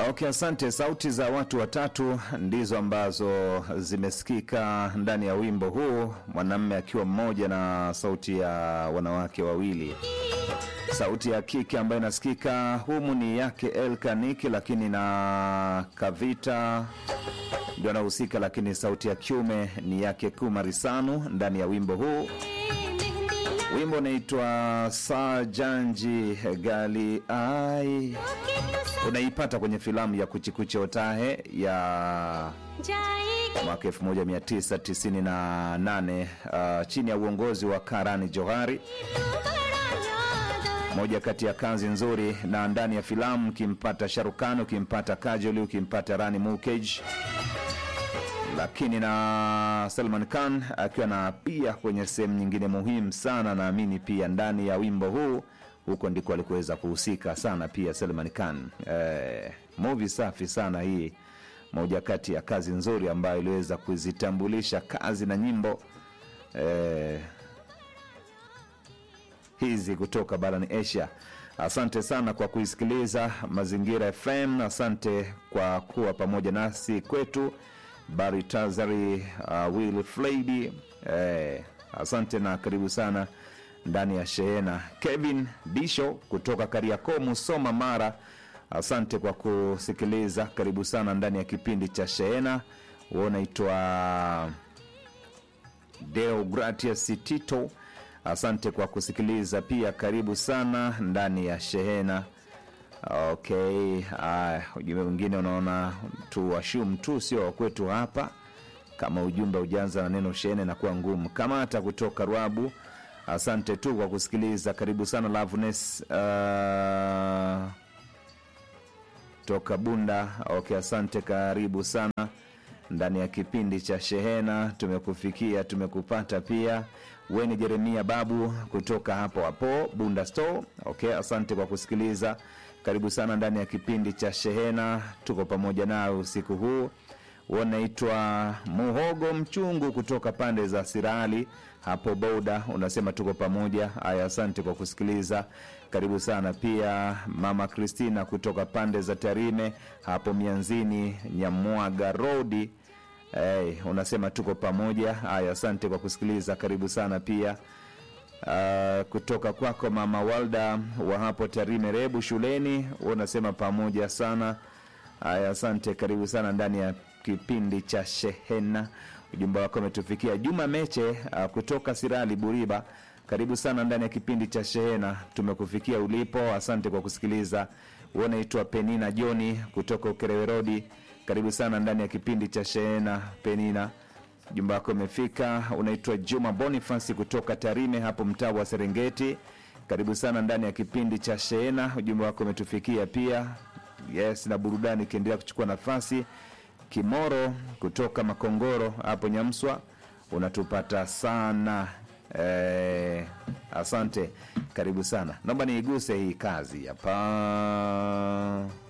Okay, asante. Sauti za watu watatu ndizo ambazo zimesikika ndani ya wimbo huu, mwanamme akiwa mmoja na sauti ya wanawake wawili. Sauti ya kike ambayo inasikika humu ni yake Elkaniki, lakini na Kavita ndio anahusika, lakini sauti ya kiume ni yake Kumarisanu ndani ya wimbo huu. Wimbo unaitwa Sajanji Gali Ai, unaipata kwenye filamu ya Kuchikuche Otahe ya mwaka 1998 uh, chini ya uongozi wa Karani Johari moja kati ya kazi nzuri, na ndani ya filamu ukimpata Sharukani, ukimpata Kajoli, ukimpata Rani Mukej, lakini na Salman Khan akiwa na pia kwenye sehemu nyingine muhimu sana, naamini pia ndani ya wimbo huu, huko ndiko alikuweza kuhusika sana pia Salman Khan. Eh, movie safi sana hii, moja kati ya kazi nzuri ambayo iliweza kuzitambulisha kazi na nyimbo eh, hizi kutoka barani Asia. Asante sana kwa kuisikiliza Mazingira FM. Asante kwa kuwa pamoja nasi kwetu Bari Tazari, uh, Will Flady eh, asante na karibu sana ndani ya shehena. Kevin Disho kutoka Kariakoo, Musoma, Mara, asante kwa kusikiliza. Karibu sana ndani ya kipindi cha shehena. Unaitwa Deo Gratias Tito Asante kwa kusikiliza pia, karibu sana ndani ya shehena. Okay, ujumbe mwingine unaona tu washum tu sio wakwetu hapa. Kama ujumbe ujaanza na neno shehena inakuwa ngumu. Kama hata kutoka Rwabu, asante tu kwa kusikiliza, karibu sana. Loveness uh, toka Bunda. Okay, asante, karibu sana ndani ya kipindi cha shehena. Tumekufikia, tumekupata pia weni Jeremia Babu kutoka hapo hapo Bunda Store. Okay, asante kwa kusikiliza, karibu sana ndani ya kipindi cha shehena. Tuko pamoja nawe usiku huu. Unaitwa Muhogo Mchungu kutoka pande za Sirali hapo Boda, unasema tuko pamoja. Haya, asante kwa kusikiliza, karibu sana pia. Mama Kristina kutoka pande za Tarime hapo Mianzini Nyamwaga Rodi. Hey, unasema tuko pamoja. Haya, asante kwa kusikiliza, karibu sana pia. Uh, kutoka kwako mama Walda wa hapo Tarime Rebu shuleni, unasema pamoja sana. Haya, asante, karibu sana ndani ya kipindi cha shehena. Ujumbe wako umetufikia. Juma Meche uh, kutoka Sirali Buriba, karibu sana ndani ya kipindi cha shehena, tumekufikia ulipo. Asante kwa kusikiliza. Unaitwa Penina Joni kutoka Ukerewe Rodi karibu sana ndani ya kipindi cha shehena Penina, ujumbe wako umefika. Unaitwa Juma Bonifasi kutoka Tarime hapo mtaa wa Serengeti, karibu sana ndani ya kipindi cha shehena, ujumbe wako umetufikia pia. Yes, na burudani ikiendelea kuchukua nafasi. Kimoro kutoka Makongoro hapo Nyamswa, unatupata sana eh, asante, karibu sana. Naomba niiguse hii kazi hapa